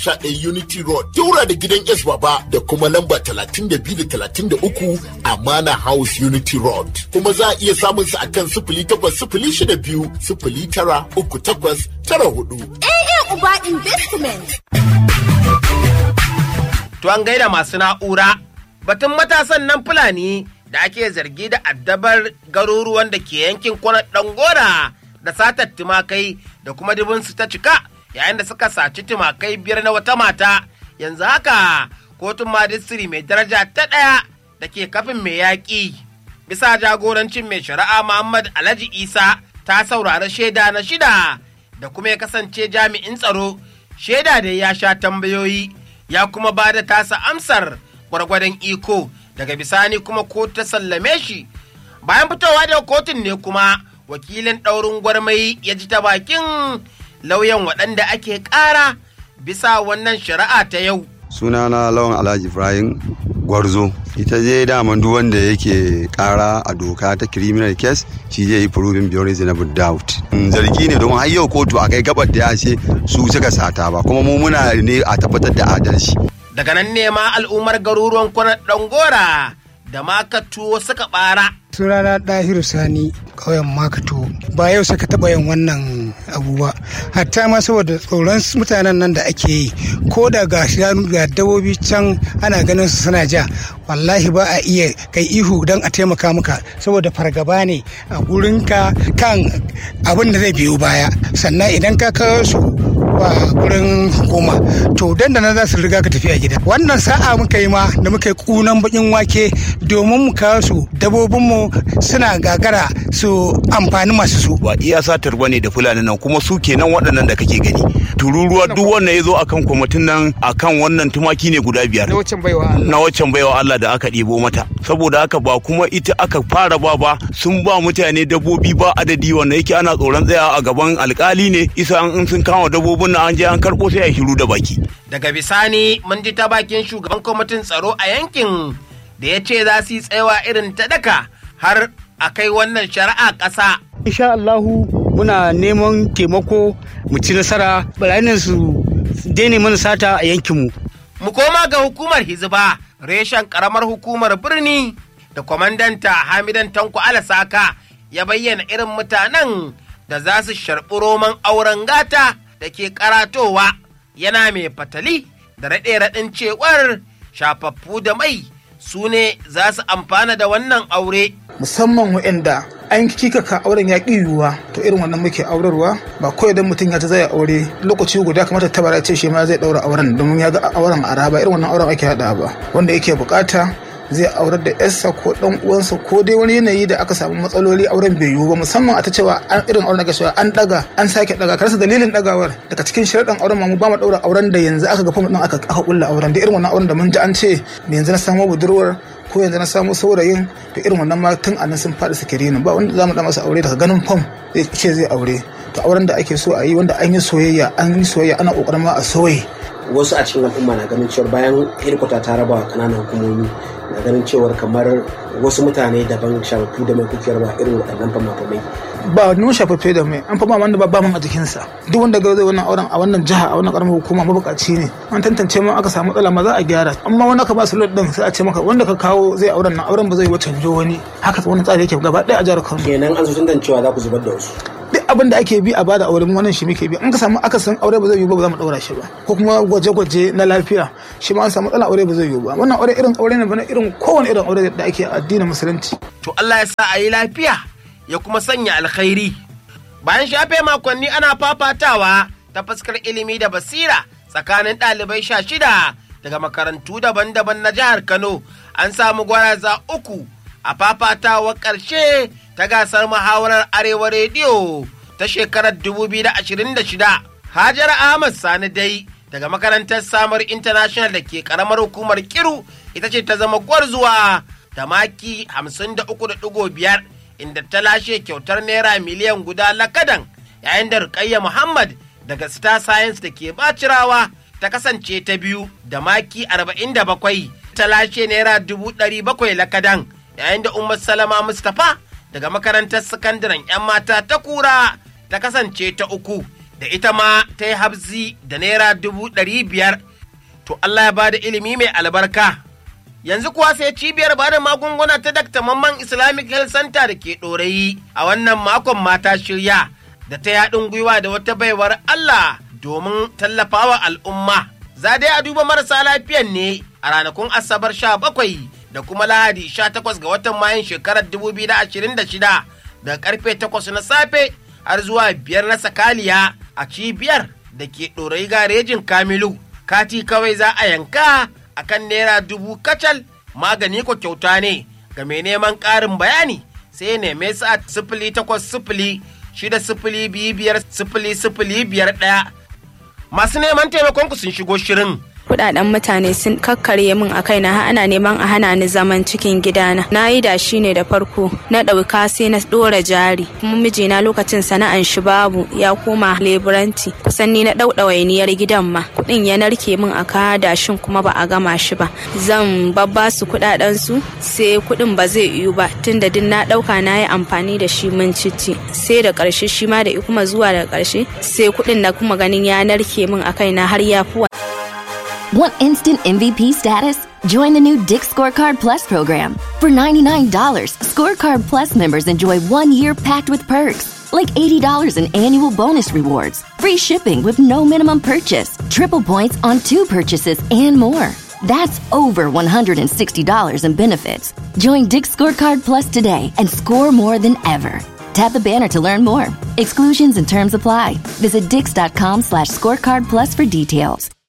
11 Unity Road, Daura da gidan S Baba da kuma lamba 32 da 33 a Mana House Unity Road. Kuma za a iya samun su akan sifili takwas sifili shida biyu sifili tara uku takwas tara hudu. AA Uba Investment. To an gaida masu na'ura, batun matasan nan Fulani da ake zargi da addabar garuruwan da ke yankin kwanar Dangora da satar tumakai da kuma dubinsu ta cika yayin da suka saci tumakai biyar na wata mata yanzu haka kotun majistiri mai daraja ta ɗaya da ke kafin mai yaƙi. Bisa jagorancin mai shari'a Muhammad Alhaji Isa ta saurari shaida na shida da kuma ya kasance jami'in tsaro shaida da ya sha tambayoyi ya kuma ba da tasa amsar gwargwadon iko daga bisani kuma ko ta sallame shi bayan fitowa daga kotun ne kuma wakilin ɗaurin gwarmai ya ji ta bakin lauyan waɗanda ake ƙara bisa wannan shari'a ta yau sunana lawan alhaji ibrahim gwarzo ita je daman duk wanda yake kara a doka ta criminal case shi zai yi proving beyond reasonable doubt zargi ne domin har yau kotu a kai gabar da ya ce su suka sata ba kuma mu muna ne a tabbatar da adalci daga nan ne ma al'ummar garuruwan kwanar ɗangora da makatuwo suka ɓara sunana ɗahiru sani ƙauyen makato ba yau suka taɓa yin wannan abu ba hatta ma saboda tsoron mutanen nan da ake yi ko da ga shanu ga dabobi can ana ganin su suna ja wallahi ba a iya kai ihu don a taimaka maka saboda fargaba ne a gurinka kan abin da zai biyo baya sannan idan ka kawo su ba gurin hukuma to dandana za su riga ka tafi a gida wannan sa'a muka yi ma da muka yi kunan bakin wake domin mu kawo su dabobinmu suna gagara su amfani masu su ba iya satar bane da fulani nan kuma su kenan waɗannan da kake gani tururuwa duk wanda ya zo akan kwamitin nan akan wannan tumaki ne guda biyar na waccan baiwa Allah na waccan baiwa Allah da aka ɗebo mata saboda haka ba kuma ita aka fara ba ba sun ba mutane dabbobi ba adadi wanda yake ana tsoron tsaya a gaban alkali ne isa in sun kama dabbobin nan an je an karɓo sai a shiru da baki daga bisani mun ji ta bakin shugaban kwamitin tsaro a yankin da ya ce za su yi tsayawa irin ta daka har a kai wannan shari'a ƙasa insha Allahu muna neman taimako mu ci nasara barayin su daina mana sata a yankinmu mu koma ga hukumar hizba reshen karamar hukumar birni da kwamandanta hamidan tanko alasaka ya bayyana irin mutanen da za su sharɓi roman auren gata da ke karatowa yana mai fatali da raɗe-raɗin cewar shafaffu da mai su ne za su amfana da wannan aure musamman waɗanda an kikaka auren ya ƙi yiwuwa to irin wannan muke aurarwa ba kawai don mutum ya ta zai aure lokaci guda kamata tabara ce shi ma zai ɗaura auren domin ya ga auren a ba irin wannan auren ake haɗa ba wanda yake bukata zai aurar da yarsa ko dan uwansa ko dai wani yanayi da aka samu matsaloli auren bai yiwu ba musamman a ta cewa an irin auren da cewa an daga an sake daga karasa dalilin dagawar daga cikin sharaɗin auren ma mu ba mu daura auren da yanzu aka ga fam din aka aka kulla auren da irin wannan auren da mun ji an ce yanzu na samu budurwar ko yanzu na samu saurayin da irin wannan ma tun anan sun faɗi sikiri ba wanda za mu da masa aure daga ganin fam zai ce zai aure to auren da ake so a yi wanda an yi soyayya an yi soyayya ana kokarin ma a soye wasu a cikin al'umma na ganin cewar bayan hedikwata ta raba wa kananan hukumomi na ganin cewar kamar wasu mutane daban shafafu da mai kukiyar ba irin waɗannan fama-famai ba nun shafaffe da mai an fama wanda ba man a jikinsa duk wanda ga zai wannan auren a wannan jiha a wannan karamar hukuma mabukaci ne an tantance ma aka samu matsala ma za a gyara amma wanda ka ba su din sai a ce maka wanda ka kawo zai auren nan auren ba zai yi wa canjo wani haka wani tsari yake gaba ɗaya a jihar Kano kenan an so tantancewa za ku zubar da wasu duk abin da ake bi a bada aure mu wannan shi muke bi an ka samu akasin aure ba zai yiwu ba ba za mu daura shi ba ko kuma gwaje-gwaje na lafiya shi ma an samu matsala aure ba zai yiwu ba wannan aure irin aure ne bana irin kowane irin aure da ake addinin musulunci to Allah ya sa a yi lafiya ya kuma sanya alkhairi bayan shafe makonni ana fafatawa ta fuskar ilimi da basira tsakanin ɗalibai sha shida daga makarantu daban-daban na jihar Kano an samu gwaraza uku a fafatawar ƙarshe ta gasar muhawarar arewa rediyo ta shekarar 2026 hajara ahmad sani dai daga makarantar samar international da ke karamar hukumar kiru ita ce ta zama gwarzuwa da maki 53.5 inda ta lashe kyautar naira miliyan guda lakadan yayin da rukayya muhammad daga star science da ke bacirawa ta kasance ta biyu da maki 47 ta lashe naira 700 lakadan yayin da umar salama mustapha daga makarantar sakandaren 'yan mata ta kura ta kasance ta uku da ita ma ta yi habzi da naira dubu ɗari biyar to Allah ya bada ilimi mai albarka yanzu kuwa sai cibiyar bada magunguna ta Dr. Mamman Islamic Health Center da ke ɗorayi a wannan makon mata shirya da ta yaɗin gwiwa da wata baiwar Allah domin tallafawa al'umma. Za dai a duba marasa lafiyan ne a ranakun Asabar sha bakwai da kuma Lahadi sha takwas ga watan Mayun shekarar dubu biyu da ashirin da shida daga karfe takwas na safe har zuwa biyar na sakaliya a cibiyar da ke ɗorayi garejin Kamilu. Kati kawai za a yanka akan naira dubu kacal magani ko kyauta ne ga mai neman ƙarin bayani sai neme su a sifili takwas sifili shida sifili biyu biyar sifili sifili biyar ɗaya masu neman taimakon ku sun shigo shirin kudaden mutane sun kakkarye min a kaina har ana neman a hana ni zaman cikin gidana na yi da shi ne da farko na ɗauka sai na ɗora jari kuma mijina lokacin sana'an shi babu ya koma leburanti kusan ni na ɗauɗa wainiyar gidan ma kuɗin ya narke min a kaya dashin kuma ba a gama shi ba zan babba su kudaden su sai kuɗin ba zai yiwu ba tunda duk na ɗauka na yi amfani da shi mun cici sai da ƙarshe shi ma da kuma zuwa da ƙarshe sai kuɗin na kuma ganin ya narke min a kaina har ya fi Want instant MVP status? Join the new Dick Scorecard Plus program. For $99, Scorecard Plus members enjoy one year packed with perks, like $80 in annual bonus rewards, free shipping with no minimum purchase, triple points on two purchases, and more. That's over $160 in benefits. Join Dick Scorecard Plus today and score more than ever. Tap the banner to learn more. Exclusions and terms apply. Visit dix.com slash scorecard plus for details.